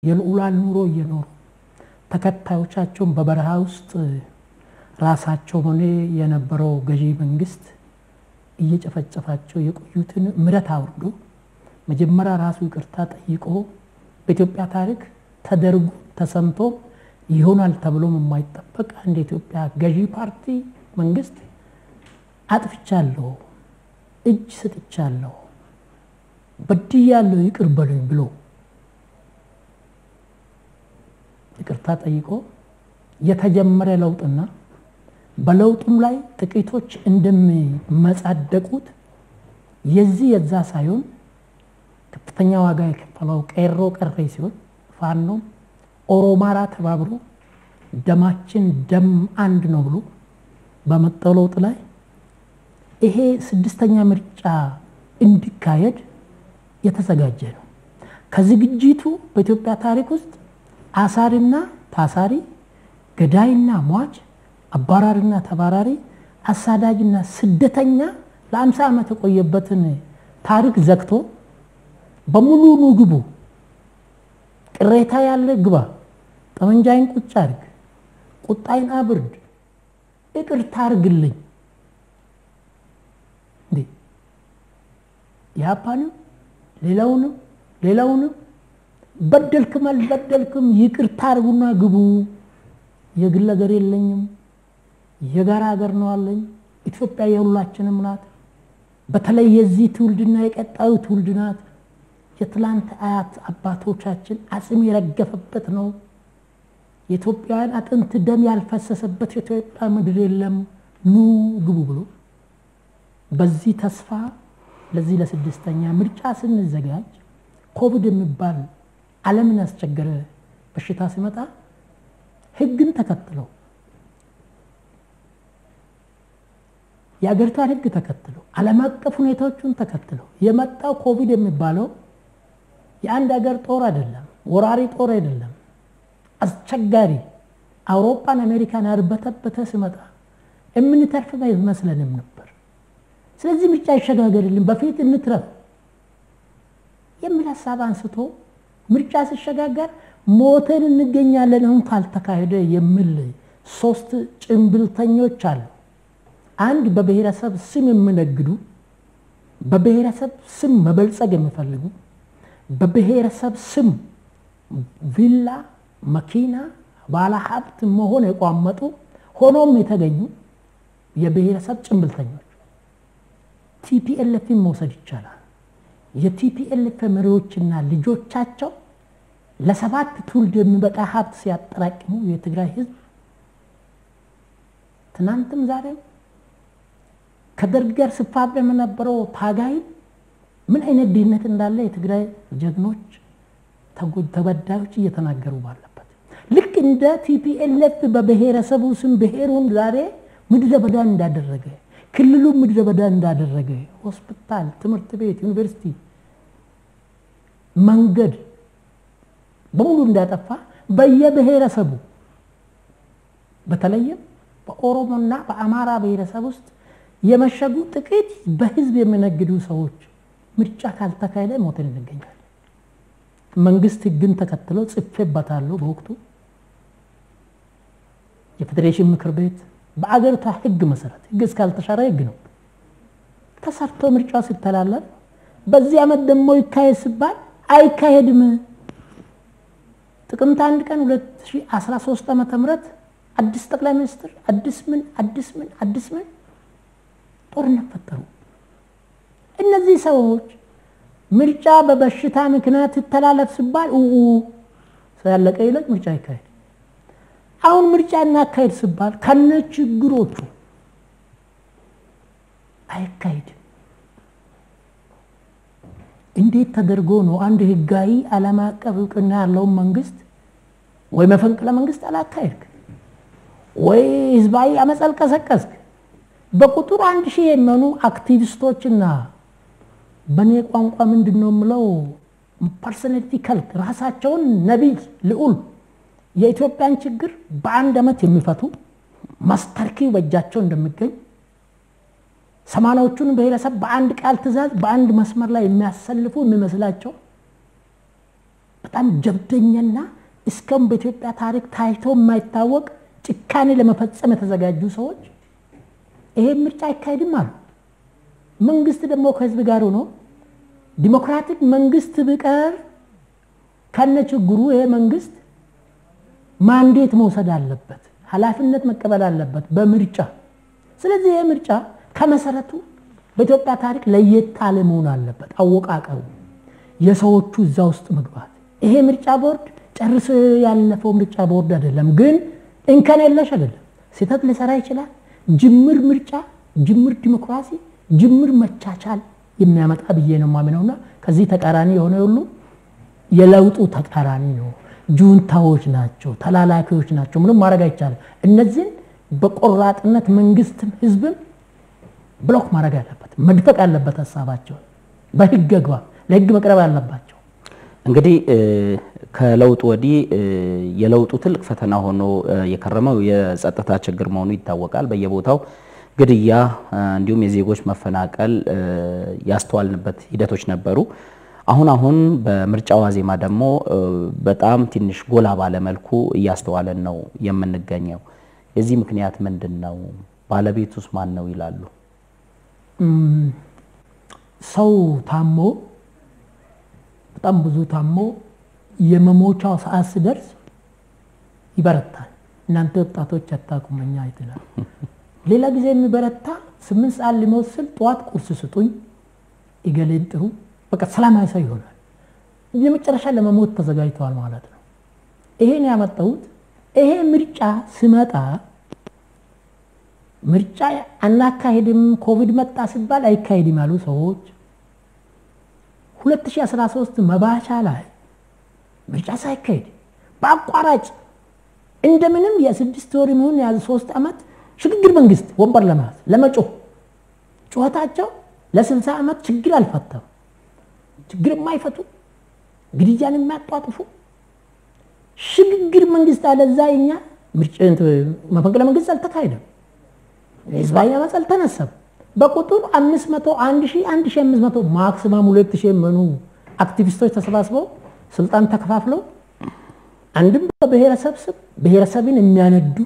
የልዑላን ኑሮ እየኖሩ ተከታዮቻቸውን በበረሃ ውስጥ ራሳቸው ሆነ የነበረው ገዢ መንግስት እየጨፈጨፋቸው የቆዩትን ምረት አውርዶ መጀመሪያ ራሱ ይቅርታ ጠይቆ በኢትዮጵያ ታሪክ ተደርጎ ተሰምቶ ይሆናል ተብሎም የማይጠበቅ አንድ የኢትዮጵያ ገዢ ፓርቲ መንግስት አጥፍቻለሁ፣ እጅ ሰጥቻለሁ፣ በድያለሁ፣ ይቅር በሉኝ ብሎ ይቅርታ ጠይቆ የተጀመረ ለውጥና በለውጡም ላይ ጥቂቶች እንደሚመጻደቁት የዚህ የዛ ሳይሆን ከፍተኛ ዋጋ የከፈለው ቄሮ ቀሬ ሲሆን ፋኖ ኦሮማራ ተባብሮ ደማችን ደም አንድ ነው ብሎ በመጣው ለውጥ ላይ ይሄ ስድስተኛ ምርጫ እንዲካሄድ የተዘጋጀ ነው። ከዝግጅቱ በኢትዮጵያ ታሪክ ውስጥ አሳሪና ታሳሪ፣ ገዳይና ሟች፣ አባራሪና ተባራሪ፣ አሳዳጅና ስደተኛ ለአምሳ ዓመት የቆየበትን ታሪክ ዘግቶ በሙሉ ኑ ግቡ፣ ቅሬታ ያለ ግባ፣ ጠመንጃይን ቁጭ አድርግ፣ ቁጣይን አብርድ፣ ይቅርታ አርግልኝ እንዴ የአፓንም ሌላውንም ሌላውንም በደልክም አልበደልክም ይቅርታ አርጉና ግቡ። የግል ሀገር የለኝም፣ የጋራ ሀገር ነው አለኝ። ኢትዮጵያ የሁላችንም ናት። በተለይ የዚህ ትውልድና የቀጣዩ ትውልድ ናት። የትላንት አያት አባቶቻችን አጽም የረገፈበት ነው። የኢትዮጵያውያን አጥንት ደም ያልፈሰሰበት የኢትዮጵያ ምድር የለም። ኑ ግቡ ብሎ በዚህ ተስፋ ለዚህ ለስድስተኛ ምርጫ ስንዘጋጅ ኮቪድ የሚባል ዓለምን ያስቸገረ በሽታ ሲመጣ ሕግን ተከትለው የአገሪቷን ሕግ ተከትለው ዓለም አቀፍ ሁኔታዎቹን ተከትለው የመጣው ኮቪድ የሚባለው የአንድ ሀገር ጦር አይደለም፣ ወራሪ ጦር አይደለም። አስቸጋሪ አውሮፓን አሜሪካን ያርበተበተ ሲመጣ የምንተርፍ አይመስለንም ነበር። ስለዚህ ምርጫ ይሸጋገርልን፣ በፊት እንትረፍ የሚል ሀሳብ አንስቶ ምርጫ ሲሸጋገር ሞተን እንገኛለን አሁን ካልተካሄደ የሚል ሶስት ጭንብልተኞች አሉ። አንድ በብሔረሰብ ስም የሚነግዱ፣ በብሔረሰብ ስም መበልጸግ የሚፈልጉ፣ በብሔረሰብ ስም ቪላ፣ መኪና፣ ባለሀብት መሆን የቋመጡ ሆኖም የተገኙ የብሔረሰብ ጭንብልተኞች ቲፒኤልኤፍን መውሰድ ይቻላል። የቲፒኤልኤፍ መሪዎችና ልጆቻቸው ለሰባት ትውልድ የሚበቃ ሀብት ሲያጠራቅሙ የትግራይ ሕዝብ ትናንትም ዛሬም ከደርግ ጋር ሲፋለም የነበረው ታጋይ ምን አይነት ድህነት እንዳለ የትግራይ ጀግኖች ተበዳዮች እየተናገሩ ባለበት ልክ እንደ ቲፒኤልኤፍ በብሔረሰቡ ስም ብሔሩን ዛሬ ምድረ በዳ እንዳደረገ ክልሉ ምድረ በዳ እንዳደረገ ሆስፒታል፣ ትምህርት ቤት፣ ዩኒቨርሲቲ፣ መንገድ በሙሉ እንዳጠፋ በየብሔረሰቡ በተለይም በኦሮሞና በአማራ ብሔረሰብ ውስጥ የመሸጉ ጥቂት በህዝብ የሚነግዱ ሰዎች ምርጫ ካልተካሄደ ሞተን እንገኛለን። መንግስት ህግን ተከትሎ ጽፌበታለሁ። በወቅቱ የፌዴሬሽን ምክር ቤት በአገሪቷ ህግ መሰረት ህግ እስካልተሻረ ህግ ነው ተሰርቶ ምርጫው ሲተላለፍ በዚህ ዓመት ደግሞ ይካሄድ ሲባል አይካሄድም። ጥቅምት አንድ ቀን 2013 ዓመተ ምህረት አዲስ ጠቅላይ ሚኒስትር አዲስ ምን አዲስ ምን አዲስ ምን ጦርነት ፈጠሩ። እነዚህ ሰዎች ምርጫ በበሽታ ምክንያት ይተላለፍ ሲባል ኡ ሳያለቀ ይለቅ ምርጫ ይካሄድ አሁን ምርጫ እናካሄድ ሲባል ከነ ችግሮቹ አይካሄድም። እንዴት ተደርጎ ነው አንድ ህጋዊ ዓለም አቀፍ እውቅና ያለውን መንግስት ወይ መፈንቅለ መንግስት አላካሄድክ ወይ ህዝባዊ አመፅ አልቀሰቀስክ? በቁጥር አንድ ሺህ የሚሆኑ አክቲቪስቶችና በእኔ ቋንቋ ምንድን ነው የምለው ፐርሶናሊቲ ከልት ራሳቸውን ነቢይ ልዑል የኢትዮጵያን ችግር በአንድ ዓመት የሚፈቱ ማስተርኪ በእጃቸው እንደሚገኝ ሰማንያዎቹን ብሔረሰብ በአንድ ቃል ትእዛዝ በአንድ መስመር ላይ የሚያሰልፉ የሚመስላቸው በጣም ጀብደኛና እስካሁን በኢትዮጵያ ታሪክ ታይቶ የማይታወቅ ጭካኔ ለመፈጸም የተዘጋጁ ሰዎች ይሄ ምርጫ አይካሄድም አሉ። መንግስት ደግሞ ከህዝብ ጋር ሆኖ ዲሞክራቲክ መንግስት ብቀር ከነ ችግሩ ይሄ መንግስት ማንዴት መውሰድ አለበት፣ ኃላፊነት መቀበል አለበት በምርጫ። ስለዚህ ይሄ ምርጫ ከመሰረቱ በኢትዮጵያ ታሪክ ለየት ያለ መሆን አለበት። አወቃቀሩ፣ የሰዎቹ እዛ ውስጥ መግባት። ይሄ ምርጫ ቦርድ ጨርሶ ያለፈው ምርጫ ቦርድ አይደለም፣ ግን እንከን የለሽ አይደለም። ስህተት ሊሰራ ይችላል። ጅምር ምርጫ፣ ጅምር ዲሞክራሲ፣ ጅምር መቻቻል የሚያመጣ ብዬ ነው የማምነውና ከዚህ ተቃራኒ የሆነ ሁሉ የለውጡ ተቃራኒ ነው። ጁንታዎች ናቸው፣ ተላላኪዎች ናቸው። ምንም ማድረግ አይቻልም። እነዚህን በቆራጥነት መንግስትም ህዝብም ብሎክ ማድረግ አለበት፣ መድፈቅ አለበት። ሀሳባቸውን በህግ አግባብ ለህግ መቅረብ አለባቸው። እንግዲህ ከለውጡ ወዲህ የለውጡ ትልቅ ፈተና ሆኖ የከረመው የጸጥታ ችግር መሆኑ ይታወቃል። በየቦታው ግድያ፣ እንዲሁም የዜጎች መፈናቀል ያስተዋልንበት ሂደቶች ነበሩ። አሁን አሁን በምርጫ ዋዜማ ደግሞ በጣም ትንሽ ጎላ ባለ መልኩ እያስተዋለን ነው የምንገኘው። የዚህ ምክንያት ምንድን ነው? ባለቤቱስ ማን ነው ይላሉ? ሰው ታሞ በጣም ብዙ ታሞ የመሞቻው ሰዓት ሲደርስ ይበረታል። እናንተ ወጣቶች አታውቁም፣ እኛ አይተናል። ሌላ ጊዜ የሚበረታ ስምንት ሰዓት ሊሞት ስል ጠዋት ቁርስ ስጡኝ፣ እገሌን ጥሩ፣ በቃ ሰላማዊ ሰው ይሆናል። የመጨረሻ ለመሞት ተዘጋጅተዋል ማለት ነው። ይሄን ያመጣሁት ይሄ ምርጫ ስመጣ ምርጫ አናካሄድም ኮቪድ መጣ ሲባል አይካሄድም ያሉ ሰዎች 2013 መባቻ ላይ ምርጫ ሳይካሄድ በአቋራጭ እንደምንም የስድስት ወር የሚሆን የያዘ ሶስት ዓመት ሽግግር መንግስት ወንበር ለመያዝ ለመጮህ ጩኸታቸው ለ60 ዓመት ችግር አልፈታም። ችግር የማይፈቱ ግድያን የሚያጧጥፉ ሽግግር መንግስት አለዛ እኛ መፈንቅለ መንግስት አልተካሄደም። ህዝባዊ አመፅ አልተነሳም። በቁጥር 500 1500 ማክሲማም 2000 የሚሆኑ አክቲቪስቶች ተሰባስበው ስልጣን ተከፋፍለው አንድም በብሔረሰብ ስም ብሔረሰብን የሚያነዱ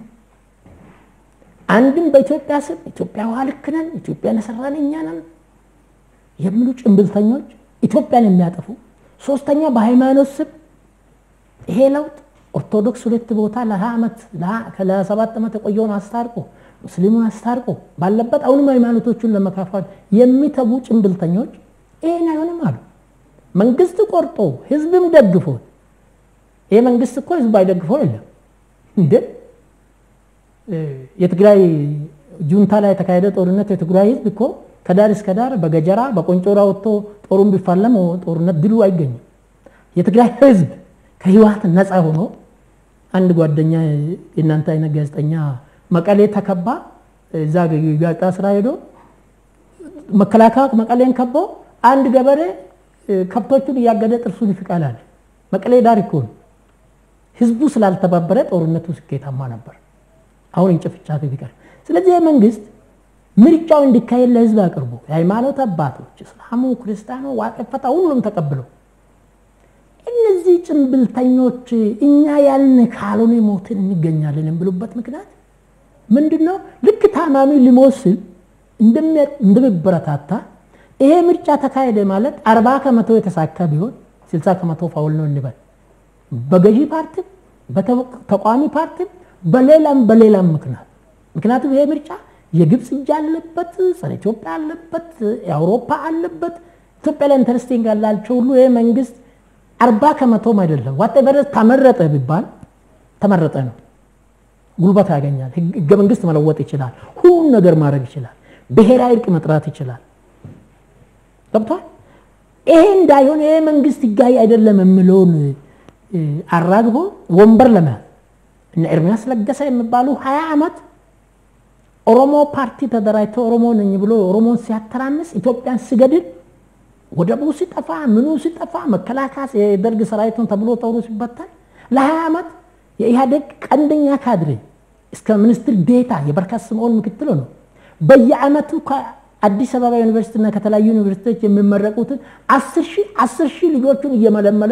አንድም በኢትዮጵያ ስም ኢትዮጵያ ውሃ ልክ ነን፣ ኢትዮጵያን የሰራን እኛ ነን የሚሉ ጭንብልተኞች ኢትዮጵያን የሚያጠፉ ሶስተኛ በሃይማኖት ስም ይሄ ለውጥ ኦርቶዶክስ ሁለት ቦታ ለ20 ዓመት ለ27 ዓመት የቆየውን አስታርቆ ሙስሊሙን አስታርቆ ባለበት አሁንም ሃይማኖቶቹን ለመካፋል የሚተጉ ጭንብልተኞች ይሄን አይሆንም አሉ። መንግስት ቆርጦ ህዝብም ደግፎት ይሄ መንግስት እኮ ህዝብ አይደግፈው የለም እንደ የትግራይ ጁንታ ላይ የተካሄደ ጦርነት የትግራይ ህዝብ እኮ ከዳር እስከ ዳር በገጀራ በቆንጮራ ወጥቶ ጦሩን ቢፋለም ጦርነት ድሉ አይገኝም። የትግራይ ህዝብ ከህወሓት ነፃ ሆኖ አንድ ጓደኛ የእናንተ አይነት ጋዜጠኛ መቀሌ ተከባ እዛ ጋዜጣ ስራ ሄዶ መከላከያ መቀሌን ከቦ አንድ ገበሬ ከብቶቹን እያገደ ጥርሱን ይፍቃል አለ። መቀሌ ዳር እኮ ነው። ህዝቡ ስላልተባበረ ጦርነቱ ስኬታማ ነበር። አሁን እንጭፍጫፊ ቢቀር። ስለዚህ መንግስት ምርጫው እንዲካሄድ ለህዝብ አቅርቦ የሃይማኖት አባቶች እስላሙ፣ ክርስቲያኑ፣ ዋቀፈታ ሁሉም ተቀብለው እነዚህ ጭንብልተኞች እኛ ያልን ካልሆነ ሞትን እንገኛለን የሚሉበት ምክንያት ምንድን ነው? ልክ ታማሚ ሊሞት ሲል እንደሚበረታታ ይሄ ምርጫ ተካሄደ ማለት አርባ ከመቶ የተሳካ ቢሆን ስልሳ ከመቶ ፋውል ነው እንበል። በገዢ ፓርቲም በተቃዋሚ ፓርቲም በሌላም በሌላም ምክንያት ምክንያቱም ይሄ ምርጫ የግብፅ እጅ አለበት፣ ጸረ ኢትዮጵያ አለበት፣ የአውሮፓ አለበት። ኢትዮጵያ ላይ ኢንተረስቲንግ ያላቸው ሁሉ ይሄ መንግስት አርባ ከመቶም አይደለም ዋቴቨር ተመረጠ ቢባል ተመረጠ ነው። ጉልበት ያገኛል። ህገ መንግስት መለወጥ ይችላል። ሁሉን ነገር ማድረግ ይችላል። ብሔራዊ እርቅ መጥራት ይችላል። ገብቷል። ይሄ እንዳይሆን ይሄ መንግስት ህጋዊ አይደለም የሚለውን አራግቦ ወንበር ለመያዝ እነ ኤርሚያስ ለገሰ የሚባሉ ሀያ ዓመት ኦሮሞ ፓርቲ ተደራጅቶ ኦሮሞ ነኝ ብሎ ኦሮሞን ሲያተራምስ ኢትዮጵያን ሲገድል ወደቡ ሲጠፋ ምኑ ሲጠፋ መከላከያ የደርግ ሰራዊቱን ተብሎ ጦሩ ሲበታል ለሀያ ዓመት የኢህአዴግ ቀንደኛ ካድሬ እስከ ሚኒስትር ዴታ የበረከት ስምዖን ምክትል ነው። በየአመቱ ከአዲስ አበባ ዩኒቨርሲቲና ከተለያዩ ዩኒቨርሲቲዎች የሚመረቁትን አስር ሺህ አስር ሺህ ልጆቹን እየመለመለ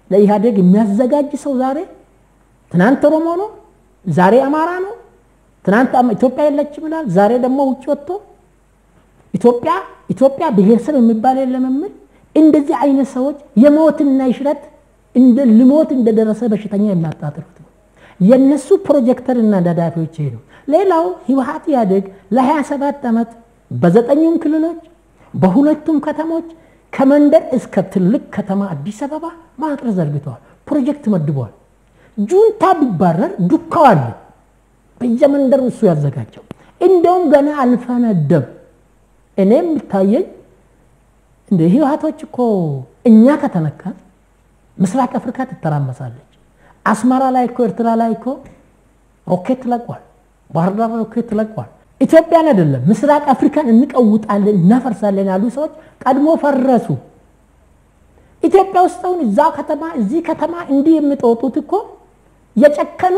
ለኢህአዴግ የሚያዘጋጅ ሰው ዛሬ ትናንት ኦሮሞ ነው፣ ዛሬ አማራ ነው፣ ትናንት ኢትዮጵያ የለችም ይላል፣ ዛሬ ደግሞ ውጭ ወጥቶ ኢትዮጵያ ኢትዮጵያ ብሔረሰብ የሚባል የለም የሚል እንደዚህ አይነት ሰዎች የሞትና የሽረት ልሞት እንደደረሰ በሽተኛ የሚያጣጥሩት ነው። የነሱ ፕሮጀክተር እና ነዳፊዎች ይሄ ነው። ሌላው ህወሓት ኢህአዴግ ለ27 ዓመት በዘጠኙም ክልሎች በሁለቱም ከተሞች ከመንደር እስከ ትልቅ ከተማ አዲስ አበባ መዋቅር ዘርግተዋል። ፕሮጀክት መድበዋል። ጁንታ ቢባረር ዱካው አለ በየመንደሩ እሱ ያዘጋጀው። እንደውም ገና አልፈነደም። እኔ የሚታየኝ እንደ ህወሓቶች እኮ እኛ ከተነካን ምስራቅ አፍሪካ ትተራመሳለች። አስመራ ላይ እኮ ኤርትራ ላይ እኮ ሮኬት ለቋል። ባህር ዳር ሮኬት ለቋል። ኢትዮጵያን አይደለም ምስራቅ አፍሪካን እንቀውጣለን እናፈርሳለን ያሉ ሰዎች ቀድሞ ፈረሱ። ኢትዮጵያ ውስጥ አሁን እዛ ከተማ እዚህ ከተማ እንዲህ የሚጦጡት እኮ የጨከኑ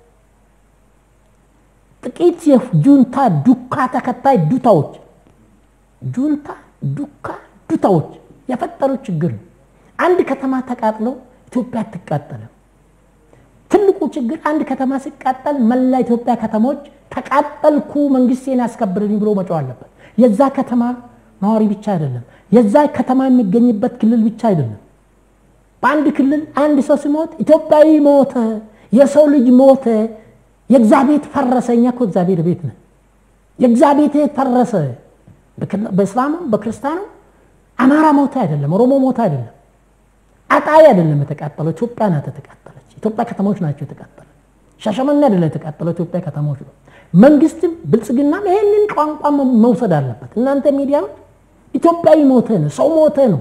ጥቂት የጁንታ ዱካ ተከታይ ዱታዎች ጁንታ ዱካ ዱታዎች የፈጠሩት ችግር ነው። አንድ ከተማ ተቃጥሎ ኢትዮጵያ አትቃጠልም። ትልቁ ችግር አንድ ከተማ ሲቃጠል መላ ኢትዮጵያ ከተሞች ተቃጠልኩ መንግስቴን ያስከብርልኝ ብሎ መጫው አለበት። የዛ ከተማ ነዋሪ ብቻ አይደለም፣ የዛ ከተማ የሚገኝበት ክልል ብቻ አይደለም። በአንድ ክልል አንድ ሰው ሲሞት ኢትዮጵያዊ ሞተ፣ የሰው ልጅ ሞተ፣ የእግዚአብሔር ፈረሰ። እኛ እኮ እግዚአብሔር ቤት ነን። የእግዚአብሔር ፈረሰ። በእስላሙም በክርስቲያኑ አማራ ሞተ አይደለም፣ ኦሮሞ ሞተ አይደለም፣ አጣይ አይደለም የተቃጠለው፣ ኢትዮጵያ ናት የተቃጠለች። ኢትዮጵያ ከተሞች ናቸው የተቃጠለ። ሻሸመኔ አይደለም የተቃጠለው፣ ኢትዮጵያ ከተሞች ነው። መንግስትም ብልጽግናም ይሄንን ቋንቋ መውሰድ አለበት። እናንተ ሚዲያዎች ኢትዮጵያዊ ሞተ ነው፣ ሰው ሞተ ነው።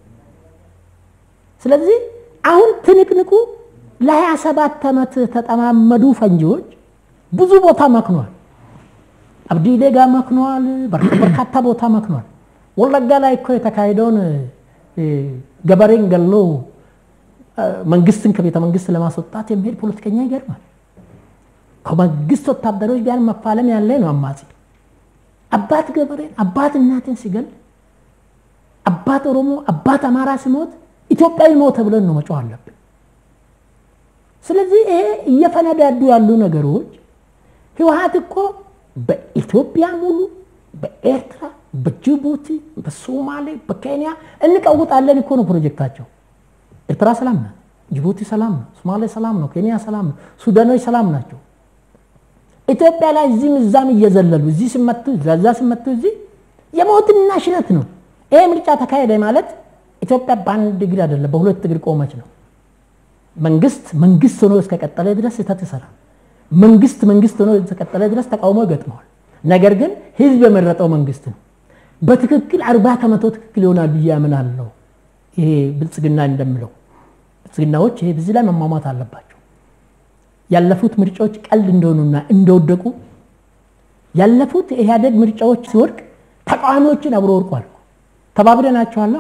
ስለዚህ አሁን ትንቅንቁ ለሀያ ሰባት ዓመት ተጠማመዱ ፈንጂዎች ብዙ ቦታ መክኗል። አብዲሌ ጋር መክኗል። በርካታ ቦታ መክኗል። ወለጋ ላይ እኮ የተካሄደውን ገበሬን ገሎ መንግስትን ከቤተ መንግስት ለማስወጣት የሚሄድ ፖለቲከኛ ይገርማል። ከመንግስት ወታደሮች ጋር መፋለም ያለ ነው አማጺ። አባት ገበሬን አባት እናትን ሲገል፣ አባት ኦሮሞ አባት አማራ ሲሞት ኢትዮጵያዊ ሞተ ብለን ነው መጮህ አለብን። ስለዚህ ይሄ እየፈነዳዱ ያሉ ነገሮች ህወሓት እኮ በኢትዮጵያ ሙሉ በኤርትራ በጅቡቲ በሶማሌ በኬንያ እንቀውጣለን እኮ ነው ፕሮጀክታቸው። ኤርትራ ሰላም ናት፣ ጅቡቲ ሰላም ነው፣ ሶማሌ ሰላም ነው፣ ኬንያ ሰላም ነው፣ ሱዳኖች ሰላም ናቸው። ኢትዮጵያ ላይ እዚህም እዛም እየዘለሉ እዚህ ሲመቱ እዛ ሲመቱ እዚህ የሞትና ሽረት ነው። ይሄ ምርጫ ተካሄደ ማለት ኢትዮጵያ በአንድ እግር አይደለም በሁለት እግር ቆመች ነው። መንግስት መንግስት ሆኖ እስከቀጠለ ድረስ ስህተት ይሰራል። መንግስት መንግስት ሆኖ እስከቀጠለ ድረስ ተቃውሞ ይገጥመዋል። ነገር ግን ህዝብ የመረጠው መንግስት ነው። በትክክል አርባ ከመቶ ትክክል ይሆናል ብዬ አምናለሁ። ይሄ ብልጽግና እንደምለው ብልጽግናዎች ይሄ በዚህ ላይ መሟሟት አለባቸው። ያለፉት ምርጫዎች ቀልድ እንደሆኑና እንደወደቁ ያለፉት የኢህአዴግ ምርጫዎች ሲወድቅ ተቃዋሚዎችን አብሮ ወድቋል። ተባብረናቸዋላ።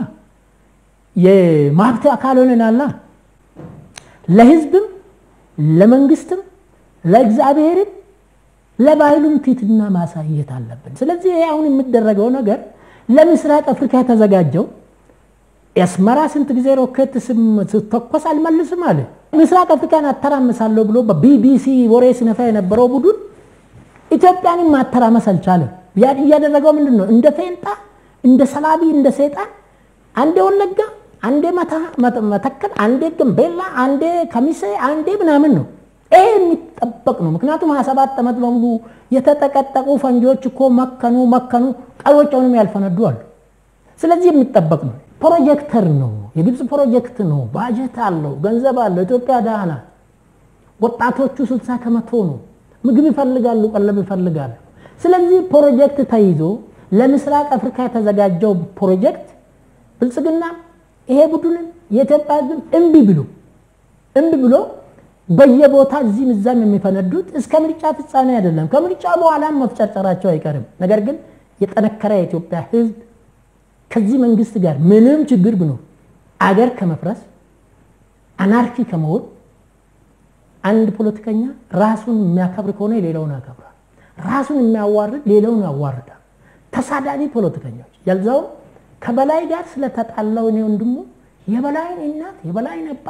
የማብት አካል ሆነናላ። ለህዝብም ለመንግስትም ለእግዚአብሔርም ለባህሉም ትህትና ማሳየት አለብን። ስለዚህ ይሄ አሁን የሚደረገው ነገር ለምስራቅ አፍሪካ የተዘጋጀው የአስመራ ስንት ጊዜ ሮኬት ስተኮስ አልመልስም አለ። ምስራቅ አፍሪካን አተራምሳለሁ ብሎ በቢቢሲ ወሬ ሲነፋ የነበረው ቡድን ኢትዮጵያንም ማተራመስ አልቻለም። እያደረገው ምንድን ነው? እንደ ፌንጣ፣ እንደ ሰላቢ፣ እንደ ሰይጣን አንዴ ወለጋ፣ አንዴ መተከል፣ አንዴ ገንቤላ፣ አንዴ ከሚሴ፣ አንዴ ምናምን ነው። ይሄ የሚጠበቅ ነው። ምክንያቱም 27 ዓመት በሙሉ የተጠቀጠቁ ፈንጂዎች እኮ መከኑ መከኑ ቀሎጫውንም ያልፈነዱ አሉ። ስለዚህ የሚጠበቅ ነው። ፕሮጀክተር ነው። የግብፅ ፕሮጀክት ነው። ባጀት አለው፣ ገንዘብ አለው። ኢትዮጵያ ደህና ናት። ወጣቶቹ 60 ከመቶ ነው። ምግብ ይፈልጋሉ፣ ቀለብ ይፈልጋሉ። ስለዚህ ፕሮጀክት ተይዞ ለምስራቅ አፍሪካ የተዘጋጀው ፕሮጀክት ብልጽግና ይሄ ቡድንን የኢትዮጵያ ሕዝብ እምቢ ብሎ እምቢ ብሎ በየቦታ እዚህም እዛም የሚፈነዱት እስከ ምርጫ ፍጻሜ አይደለም። ከምርጫ በኋላም መፍጨርጨራቸው አይቀርም። ነገር ግን የጠነከረ የኢትዮጵያ ሕዝብ ከዚህ መንግስት ጋር ምንም ችግር ብኖር አገር ከመፍረስ አናርኪ ከመሆን አንድ ፖለቲከኛ ራሱን የሚያከብር ከሆነ ሌላውን ያከብራል። ራሱን የሚያዋርድ ሌላውን ያዋርዳል። ተሳዳቢ ፖለቲከኞች ያልዛው ከበላይ ጋር ስለተጣላው እኔ ወንድሙ የበላይን እናት የበላይን አባት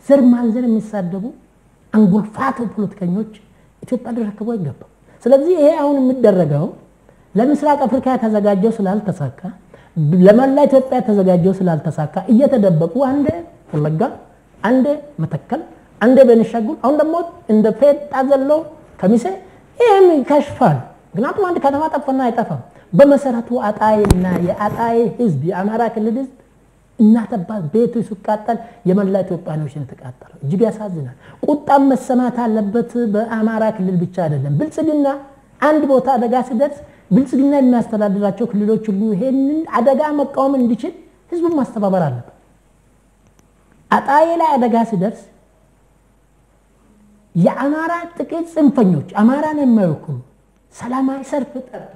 ዘር ማንዘር የሚሳደቡ አንጎልፋቶ ፖለቲከኞች ኢትዮጵያ ሊረከቡ አይገባም። ስለዚህ ይሄ አሁን የሚደረገው ለምስራቅ አፍሪካ የተዘጋጀው ስላልተሳካ፣ ለመላ ኢትዮጵያ የተዘጋጀው ስላልተሳካ እየተደበቁ አንዴ ወለጋ፣ አንዴ መተከል፣ አንዴ ቤኒሻንጉል፣ አሁን ደግሞ እንደ ፌጣ ዘሎ ከሚሴ ይህም ይከሽፋል። ምክንያቱም አንድ ከተማ ጠፋና አይጠፋም። በመሰረቱ አጣይና የአጣይ ህዝብ የአማራ ክልል ህዝብ እናት አባት ቤቱ ሲቃጠል የመላ ኢትዮጵያኖች ነው የተቃጠለው። እጅግ ያሳዝናል። ቁጣም መሰማት አለበት። በአማራ ክልል ብቻ አይደለም። ብልጽግና አንድ ቦታ አደጋ ሲደርስ ብልጽግና የሚያስተዳድራቸው ክልሎች ሁሉ ይሄንን አደጋ መቃወም እንዲችል ህዝቡን ማስተባበር አለበት። አጣዬ ላይ አደጋ ሲደርስ የአማራ ጥቂት ጽንፈኞች አማራን የማይወክሉ ሰላማዊ ሰልፍ ጠርቶ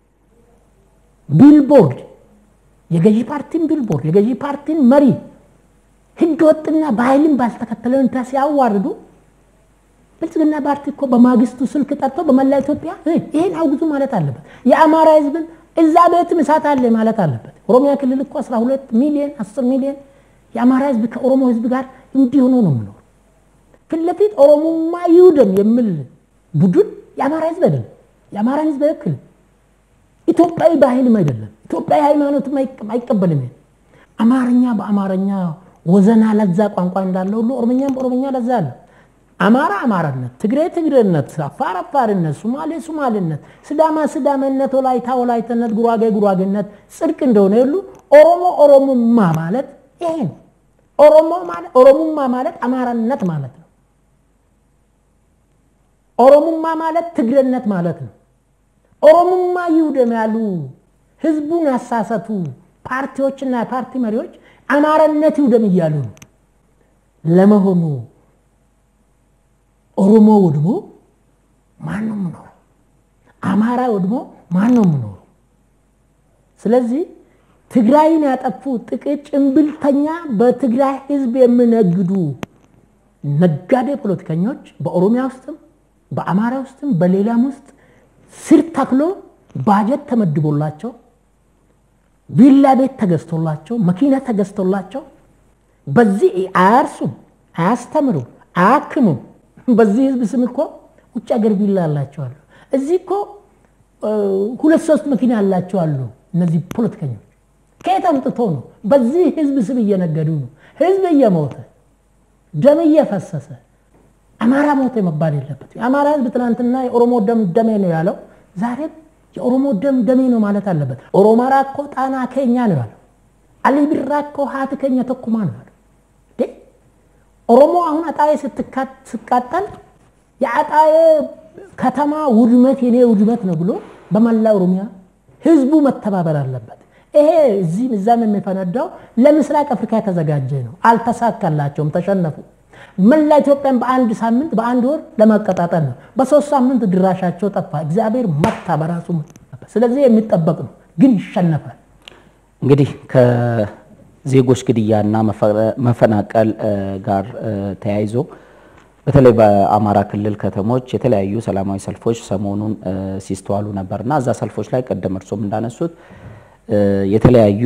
ቢልቦርድ የገዢ ፓርቲን ቢልቦርድ የገዢ ፓርቲን መሪ ህገ ወጥና በኃይልን ባልተከተለ ሁኔታ ሲያዋርዱ ብልጽግና ፓርቲ እኮ በማግስቱ ስልክ ጠርቶ በመላ ኢትዮጵያ ይህን አውግዙ ማለት አለበት። የአማራ ህዝብን እዛ ቤትም እሳት አለ ማለት አለበት። ኦሮሚያ ክልል እኮ 12 ሚሊዮን 10 ሚሊዮን የአማራ ህዝብ ከኦሮሞ ህዝብ ጋር እንዲህ ሆኖ ነው የምኖር። ፊት ለፊት ኦሮሞማ ይውደም የሚል ቡድን የአማራ ህዝብ አይደለም። የአማራን ህዝብ አይወክልም። ኢትዮጵያዊ ባህልም አይደለም። ኢትዮጵያዊ ሃይማኖትም አይቀበልም። አማርኛ በአማርኛ ወዘና ለዛ ቋንቋ እንዳለ ሁሉ ኦሮምኛም በኦሮምኛ ለዛ አለ። አማራ አማራነት፣ ትግሬ ትግሬነት፣ አፋር አፋርነት፣ ሱማሌ ሱማሌነት፣ ስዳማ ስዳመነት፣ ወላይታ ወላይተነት፣ ጉራጌ ጉራጌነት ጽድቅ እንደሆነ ሁሉ ኦሮሞ ኦሮሞማ ማለት ይሄ ነው። ኦሮሞ ማለት ኦሮሞማ ማለት አማራነት ማለት ነው። ኦሮሞማ ማለት ትግሬነት ማለት ነው። ኦሮሞማ ይውደም ያሉ ህዝቡን ያሳሰቱ ፓርቲዎችና የፓርቲ መሪዎች አማራነት ይውደም እያሉ ነው። ለመሆኑ ኦሮሞ ወድሞ ማን ነው የምኖረው? አማራ ወድሞ ማን ነው የምኖረው? ስለዚህ ትግራይን ያጠፉ ጥቂት ጭንብልተኛ በትግራይ ህዝብ የሚነግዱ ነጋዴ ፖለቲከኞች በኦሮሚያ ውስጥም በአማራ ውስጥም በሌላም ውስጥ ስር ተክሎ ባጀት ተመድቦላቸው ቪላ ቤት ተገዝቶላቸው መኪና ተገዝቶላቸው በዚህ አያርሱም፣ አያስተምሩም፣ አያክሙም። በዚህ ህዝብ ስም እኮ ውጭ ሀገር ቪላ አላቸዋሉ። እዚህ እኮ ሁለት ሶስት መኪና ያላቸው አሉ። እነዚህ ፖለቲከኞች ከየት አምጥቶ ነው? በዚህ ህዝብ ስም እየነገዱ ነው። ህዝብ እየሞተ ደም እየፈሰሰ አማራ ሞተ መባል የለበት። የአማራ ህዝብ ትናንትና የኦሮሞ ደም ደሜ ነው ያለው፣ ዛሬም የኦሮሞ ደም ደሜ ነው ማለት አለበት። ኦሮማራ እኮ ጣና ከኛ ነው ያለው። አሊ ቢራ እኮ ሀት ከኛ ተኩማ ነው ያለው። ኦሮሞ አሁን አጣዬ ስትቃጠል የአጣዬ ከተማ ውድመት የኔ ውድመት ነው ብሎ በመላ ኦሮሚያ ህዝቡ መተባበር አለበት። ይሄ እዚህም እዛም የሚፈነዳው ለምስራቅ አፍሪካ የተዘጋጀ ነው። አልተሳካላቸውም፣ ተሸነፉ። መላ ኢትዮጵያን በአንድ ሳምንት በአንድ ወር ለማቀጣጠል ነው። በሶስት ሳምንት ድራሻቸው ጠፋ። እግዚአብሔር መታ በራሱ ስለዚህ የሚጠበቅ ነው፣ ግን ይሸነፋል። እንግዲህ ከዜጎች ግድያና መፈናቀል ጋር ተያይዞ በተለይ በአማራ ክልል ከተሞች የተለያዩ ሰላማዊ ሰልፎች ሰሞኑን ሲስተዋሉ ነበርና እዛ ሰልፎች ላይ ቀደም እርሶም እንዳነሱት የተለያዩ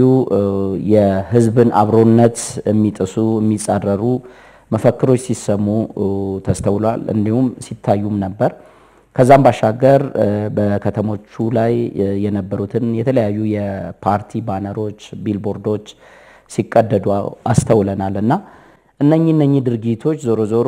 የህዝብን አብሮነት የሚጥሱ የሚጻረሩ መፈክሮች ሲሰሙ ተስተውሏል። እንዲሁም ሲታዩም ነበር። ከዛም ባሻገር በከተሞቹ ላይ የነበሩትን የተለያዩ የፓርቲ ባነሮች፣ ቢልቦርዶች ሲቀደዱ አስተውለናል እና እነኚህ እነኚህ ድርጊቶች ዞሮ ዞሮ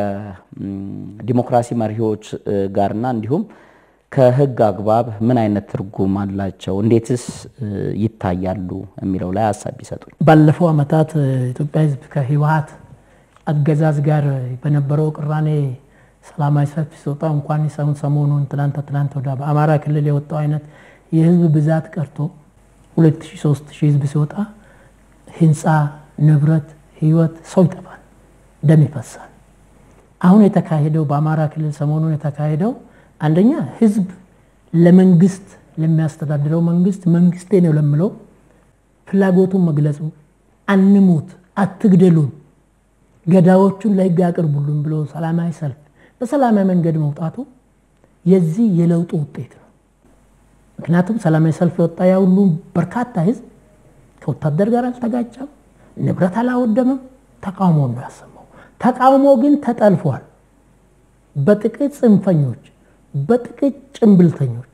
ከዲሞክራሲ መሪዎች ጋርና እንዲሁም ከህግ አግባብ ምን አይነት ትርጉም አላቸው? እንዴትስ ይታያሉ? የሚለው ላይ ሀሳብ ቢሰጡኝ። ባለፈው ዓመታት ኢትዮጵያ ህዝብ ከህወሓት አገዛዝ ጋር በነበረው ቅራኔ ሰላማዊ ሰልፍ ሲወጣ እንኳን ሰውን ሰሞኑን ትናንት ትናንት ወዲያ በአማራ ክልል የወጣው አይነት የህዝብ ብዛት ቀርቶ ሁለት ሺህ ሦስት ሺህ ህዝብ ሲወጣ ህንፃ፣ ንብረት፣ ህይወት፣ ሰው ይጠፋል፣ ደም ይፈሳል። አሁን የተካሄደው በአማራ ክልል ሰሞኑን የተካሄደው አንደኛ ህዝብ ለመንግስት ለሚያስተዳድረው መንግስት መንግስቴ ነው ለምለው ፍላጎቱን መግለጹ አንሙት፣ አትግደሉን ገዳዎቹን ለህግ ያቅርቡልን ብሎ ሰላማዊ ሰልፍ በሰላማዊ መንገድ መውጣቱ የዚህ የለውጡ ውጤት ነው። ምክንያቱም ሰላማዊ ሰልፍ የወጣ ያ ሁሉ በርካታ ህዝብ ከወታደር ጋር አልተጋጨም፣ ንብረት አላወደምም፣ ተቃውሞ ነው ያሰማው። ተቃውሞ ግን ተጠልፏል። በጥቂት ጽንፈኞች፣ በጥቂት ጭንብልተኞች።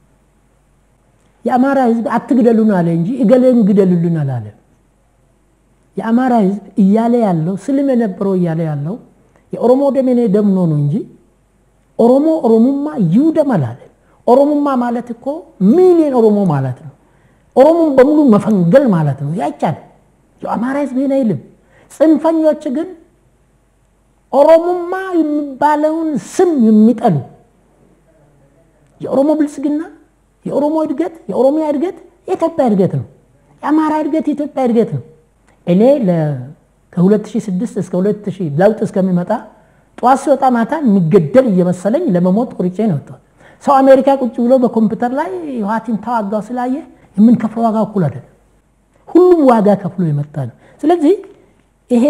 የአማራ ህዝብ አትግደሉን አለ እንጂ እገሌን ግደሉልን አላለም። የአማራ ህዝብ እያለ ያለው ስልም የነበረው እያለ ያለው የኦሮሞ ደም የኔ ደም ነው ነው እንጂ ኦሮሞ ኦሮሙማ ይውደም አላለም። ኦሮሙማ ማለት እኮ ሚሊዮን ኦሮሞ ማለት ነው። ኦሮሞን በሙሉ መፈንገል ማለት ነው። ያይቻል የአማራ ህዝብ ይህን አይልም። ጽንፈኞች ግን ኦሮሞማ የሚባለውን ስም የሚጠሉ የኦሮሞ ብልጽግና፣ የኦሮሞ እድገት፣ የኦሮሚያ እድገት የኢትዮጵያ እድገት ነው። የአማራ እድገት የኢትዮጵያ እድገት ነው። እኔ ከ2006 እስከ 2000 ለውጥ እስከሚመጣ ጠዋት ሲወጣ ማታ የሚገደል እየመሰለኝ ለመሞት ቆርጬ ነው ወጣሁት። ሰው አሜሪካ ቁጭ ብሎ በኮምፒውተር ላይ ህወሓትን ተዋጋው ስላየ የምንከፍለው ዋጋ እኩል አይደለም። ሁሉም ዋጋ ከፍሎ የመጣ ነው። ስለዚህ ይሄ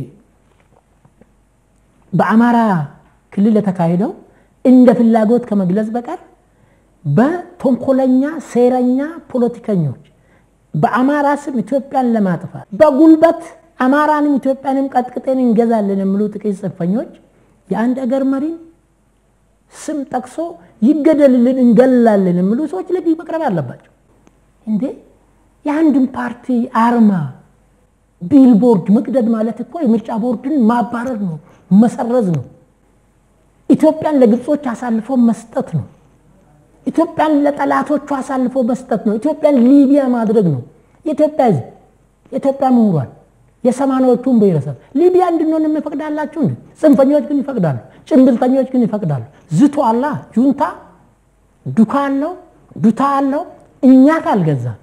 በአማራ ክልል የተካሄደው እንደ ፍላጎት ከመግለጽ በቀር በተንኮለኛ ሴረኛ ፖለቲከኞች በአማራ ስም ኢትዮጵያን ለማጥፋት በጉልበት አማራንም ኢትዮጵያንም ቀጥቅጠን እንገዛለን የሚሉ ጥቂት ጽንፈኞች የአንድ አገር መሪን ስም ጠቅሶ ይገደልልን እንገላለን የሚሉ ሰዎች ለግ መቅረብ አለባቸው። እንዴ የአንድን ፓርቲ አርማ ቢልቦርድ መቅደድ ማለት እኮ የምርጫ ቦርድን ማባረር ነው፣ መሰረዝ ነው። ኢትዮጵያን ለግብጾች አሳልፎ መስጠት ነው። ኢትዮጵያን ለጠላቶቹ አሳልፎ መስጠት ነው። ኢትዮጵያን ሊቢያ ማድረግ ነው። የኢትዮጵያ ሕዝብ የኢትዮጵያ ምሁራን የሰማንያዎቹን ብሔረሰብ ሊቢያ እንድንሆን የሚፈቅዳላችሁ እንዴ? ጽንፈኞች ግን ይፈቅዳሉ። ጭንብልተኞች ግን ይፈቅዳሉ። ዝቶ አላ ጁንታ ዱካ አለው ዱታ አለው። እኛ ካልገዛን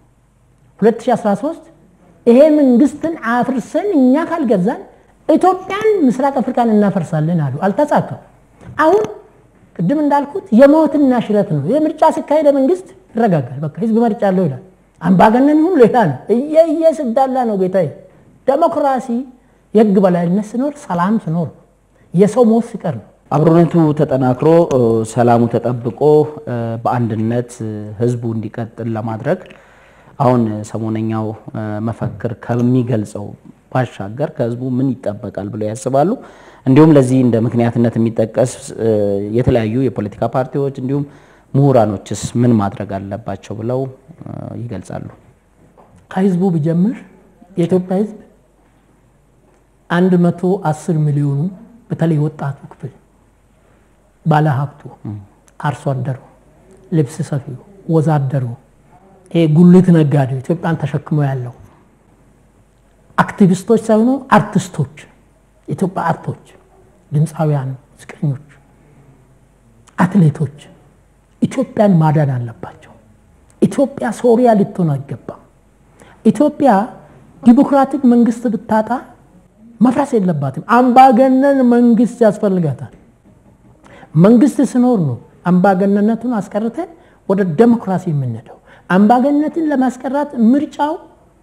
2013 ይሄ መንግስትን አፍርሰን እኛ ካልገዛን ኢትዮጵያን ምስራቅ አፍሪካን እናፈርሳለን አሉ። አልተሳካም። አሁን ቅድም እንዳልኩት የሞትና ሽረት ነው። የምርጫ ሲካሄደ መንግስት ይረጋጋል። በቃ ህዝብ መርጫ አለው ይላል። አምባገነን ይሁን ሌላ ነው። እየየ ስዳላ ነው ጌታዬ። ዴሞክራሲ የህግ በላይነት ሲኖር፣ ሰላም ሲኖር፣ የሰው ሞት ሲቀር ነው። አብሮነቱ ተጠናክሮ ሰላሙ ተጠብቆ በአንድነት ህዝቡ እንዲቀጥል ለማድረግ አሁን ሰሞነኛው መፈክር ከሚገልጸው ባሻገር ከህዝቡ ምን ይጠበቃል ብለው ያስባሉ? እንዲሁም ለዚህ እንደ ምክንያትነት የሚጠቀስ የተለያዩ የፖለቲካ ፓርቲዎች እንዲሁም ምሁራኖችስ ምን ማድረግ አለባቸው ብለው ይገልጻሉ? ከህዝቡ ብጀምር የኢትዮጵያ ህዝብ አንድ መቶ አስር ሚሊዮኑ በተለይ ወጣቱ ክፍል ባለሀብቱ፣ አርሶ አደሩ፣ ልብስ ሰፊው፣ ወዛደሩ፣ ይሄ ጉልት ነጋዴው ኢትዮጵያን ተሸክሞ ያለው አክቲቪስቶች ሳይሆኑ አርቲስቶች፣ የኢትዮጵያ አርቶች፣ ድምፃውያን፣ ሙዚቀኞች፣ አትሌቶች ኢትዮጵያን ማዳን አለባቸው። ኢትዮጵያ ሶሪያ ልትሆን አይገባም። ኢትዮጵያ ዲሞክራቲክ መንግስት ብታጣ መፍረስ የለባትም። አምባገነን መንግስት ያስፈልጋታል። መንግስት ስኖር ነው አምባገነነቱን አስቀርተን ወደ ዴሞክራሲ የምንሄደው። አምባገነትን ለማስቀራት ምርጫው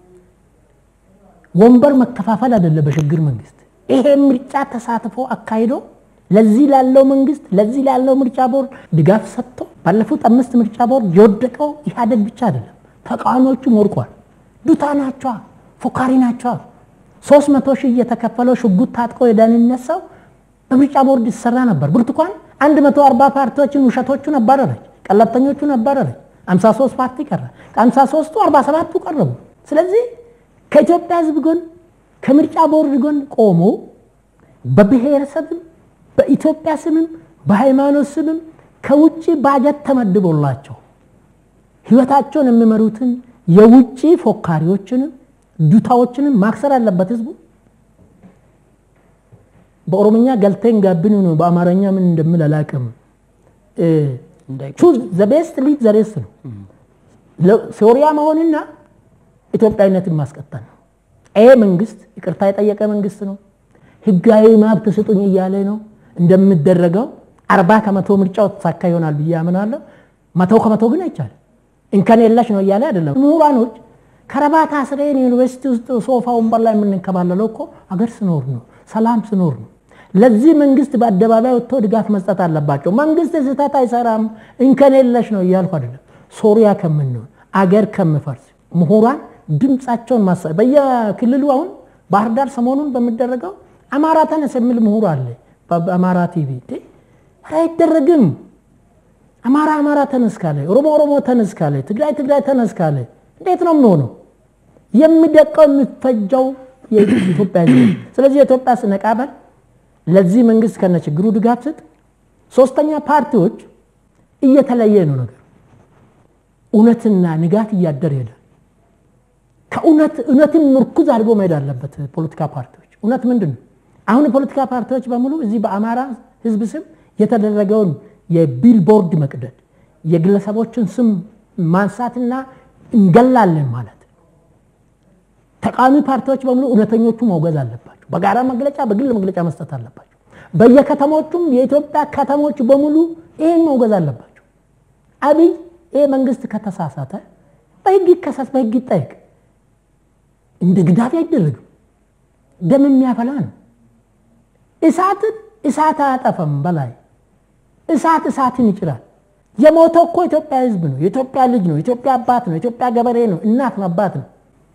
ወንበር መከፋፈል አይደለም። በሽግግር መንግስት ይሄ ምርጫ ተሳትፎ አካሂዶ ለዚህ ላለው መንግስት ለዚህ ላለው ምርጫ ቦርድ ድጋፍ ሰጥቶ ባለፉት አምስት ምርጫ ቦርድ የወደቀው ኢህአዴግ ብቻ አይደለም፣ ተቃዋሚዎቹም ወድቋል። ዱታ ናቸዋ፣ ፎካሪ ናቸዋ። ሶስት መቶ ሺህ እየተከፈለው ሽጉጥ ታጥቆ የደህንነት ሰው በምርጫ ቦርድ ይሰራ ነበር። ብርቱካን አንድ መቶ አርባ ፓርቲዎችን ውሸቶቹን አባረረች፣ ቀለብተኞቹን አባረረች። 53 ፓርቲ ቀረ። ከ53ቱ 47ቱ ቀረቡ። ስለዚህ ከኢትዮጵያ ህዝብ ጎን ከምርጫ ቦርድ ጎን ቆሞ በብሔረሰብም በኢትዮጵያ ስምም በሃይማኖት ስምም ከውጭ ባጀት ተመድቦላቸው ህይወታቸውን የሚመሩትን የውጭ ፎካሪዎችንም ዱታዎችንም ማክሰር አለበት ህዝቡ። በኦሮምኛ ገልቴን ጋብን ነው፣ በአማርኛ ምን እንደምል አላውቅም። ቹዝ ዘ ቤስት ሊድ ዘ ሬስት ነው። ሶሪያ መሆንና ኢትዮጵያዊነትን ማስቀጠል ነው። ይሄ መንግስት ይቅርታ የጠየቀ መንግስት ነው። ህጋዊ መብት ስጡኝ እያለ ነው። እንደሚደረገው አርባ ከመቶ ምርጫው ተሳካ ይሆናል ብዬ አምናለሁ። መቶ ከመቶ ግን አይቻልም። እንከን የለሽ ነው እያለ አይደለም። ምሁራኖች ከረባት አስረን ዩኒቨርሲቲ ውስጥ ሶፋ ወንበር ላይ የምንከባለለው እኮ አገር ስኖር ነው፣ ሰላም ስኖር ነው። ለዚህ መንግስት በአደባባይ ወጥቶ ድጋፍ መስጠት አለባቸው። መንግስት ስህተት አይሰራም እንከን የለሽ ነው እያልኩ አይደለም። ሶሪያ ከምንሆን አገር ከምፈርስ ምሁራን ድምፃቸውን ማሳ በየክልሉ አሁን ባህር ዳር ሰሞኑን በሚደረገው አማራ ተነስ የሚል ምሁር አለ በአማራ ቲቪ። አይደረግም። አማራ አማራ ተነስ ካለ፣ ኦሮሞ ኦሮሞ ተነስ ካለ፣ ትግራይ ትግራይ ተነስ ካለ እንዴት ነው የሚሆነው? የሚደቀው የሚፈጀው የኢትዮጵያ ሕዝብ። ስለዚህ የኢትዮጵያ ስነቃበል ለዚህ መንግስት ከነ ችግሩ ድጋፍ ስጥ። ሶስተኛ ፓርቲዎች እየተለየ ነው ነገር እውነትና ንጋት እያደር ይሄዳል። ከእውነት እውነትን ምርኩዝ አድርጎ መሄድ አለበት ፖለቲካ ፓርቲዎች። እውነት ምንድን ነው? አሁን የፖለቲካ ፓርቲዎች በሙሉ እዚህ በአማራ ህዝብ ስም የተደረገውን የቢልቦርድ መቅደድ፣ የግለሰቦችን ስም ማንሳትና እንገላለን ማለት ተቃዋሚ ፓርቲዎች በሙሉ እውነተኞቹ መውገዝ አለባቸው። በጋራ መግለጫ፣ በግል መግለጫ መስጠት አለባቸው። በየከተሞቹም የኢትዮጵያ ከተሞች በሙሉ ይህን መውገዝ አለባቸው። አብይ ይህ መንግስት ከተሳሳተ በህግ ይከሰስ፣ በህግ ይጠየቅ። እንደ ግዳፊ አይደረግም። ደም የሚያፈላ ነው። እሳትን እሳት አያጠፈም። በላይ እሳት እሳትን ይጭራል። የሞተው እኮ ኢትዮጵያ ህዝብ ነው። የኢትዮጵያ ልጅ ነው። የኢትዮጵያ አባት ነው። የኢትዮጵያ ገበሬ ነው። እናት ነው፣ አባት ነው።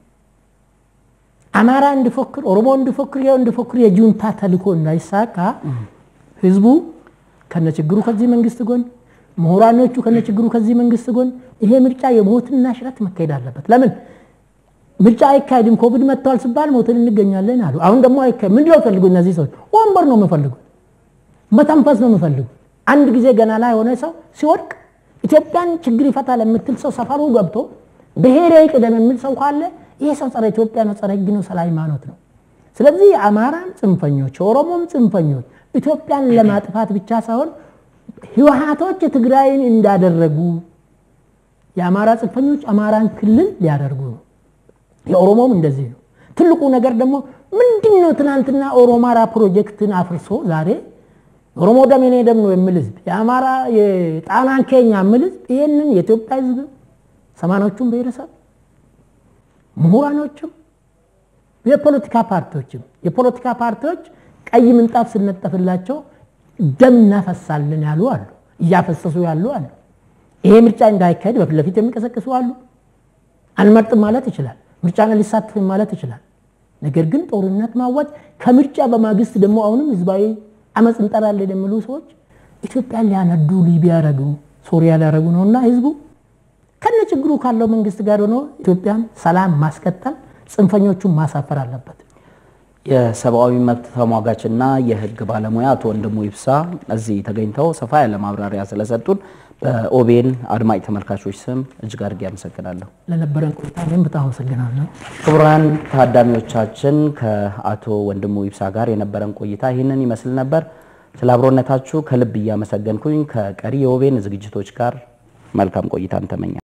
አማራ እንዲፎክር፣ ኦሮሞ እንዲፎክር፣ ይኸው እንዲፎክር የጁንታ ተልኮ እንዳይሳካ ህዝቡ ከነችግሩ ከዚህ መንግስት ጎን፣ ምሁራኖቹ ከነችግሩ ከዚህ መንግስት ጎን፣ ይሄ ምርጫ የሞትና ሽረት መካሄድ አለበት። ለምን ምርጫ አይካሄድም? ኮቪድ መጥተዋል ሲባል ሞትን እንገኛለን አሉ። አሁን ደግሞ አይካሄድ ምንድን ነው የሚፈልጉት እነዚህ ሰዎች? ወንበር ነው የሚፈልጉት፣ መተንፈስ ነው የሚፈልጉት። አንድ ጊዜ ገና ላይ የሆነ ሰው ሲወድቅ ኢትዮጵያን ችግር ይፈታል የምትል ሰው ሰፈሩ ገብቶ ብሔሬ ቅደም የሚል ሰው ካለ ይሄ ሰው ጸረ ኢትዮጵያ ነው፣ ጸረ ህግ ነው፣ ጸረ ሃይማኖት ነው። ስለዚህ የአማራም ጽንፈኞች የኦሮሞም ጽንፈኞች ኢትዮጵያን ለማጥፋት ብቻ ሳይሆን ህወሓቶች ትግራይን እንዳደረጉ የአማራ ጽንፈኞች አማራን ክልል ሊያደርጉ ነው። የኦሮሞም እንደዚህ ነው። ትልቁ ነገር ደግሞ ምንድን ነው? ትናንትና ኦሮማራ ፕሮጀክትን አፍርሶ ዛሬ ኦሮሞ ደም የኔ ደም ነው የሚል ህዝብ የአማራ የጣናን ኬኛ የሚል ህዝብ ይህንን የኢትዮጵያ ህዝብ ሰማኖቹም ብሔረሰብ ምሁራኖችም የፖለቲካ ፓርቲዎችም የፖለቲካ ፓርቲዎች ቀይ ምንጣፍ ስነጠፍላቸው ደም እናፈሳለን ያሉ አሉ፣ እያፈሰሱ ያሉ አሉ። ይሄ ምርጫ እንዳይካሄድ በፊት ለፊት የሚቀሰቅሱ አሉ። አንመርጥም ማለት ይችላል። ምርጫን ሊሳትፍም ማለት ይችላል። ነገር ግን ጦርነት ማዋጅ ከምርጫ በማግስት ደግሞ አሁንም ህዝባዊ አመፅ እንጠራለን የሚሉ ሰዎች ኢትዮጵያን ሊያነዱ ሊቢያ ያረጉ ሶሪያ ሊያረጉ ነው እና ህዝቡ ከነ ችግሩ ካለው መንግስት ጋር ሆኖ ኢትዮጵያን ሰላም ማስቀጠል ጽንፈኞቹን ማሳፈር አለበት። የሰብአዊ መብት ተሟጋችና የህግ ባለሙያ አቶ ወንድሙ ይብሳ እዚህ ተገኝተው ሰፋ ያለ ማብራሪያ ስለሰጡን በኦቤን አድማጭ ተመልካቾች ስም እጅግ አድርጌ አመሰግናለሁ። ለነበረን ቆይታ እኔም በጣም አመሰግናለሁ። ክቡራን ታዳሚዎቻችን ከአቶ ወንድሙ ይብሳ ጋር የነበረን ቆይታ ይህንን ይመስል ነበር። ስለ አብሮነታችሁ ከልብ እያመሰገንኩኝ ከቀሪ የኦቤን ዝግጅቶች ጋር መልካም ቆይታን ተመኛለሁ።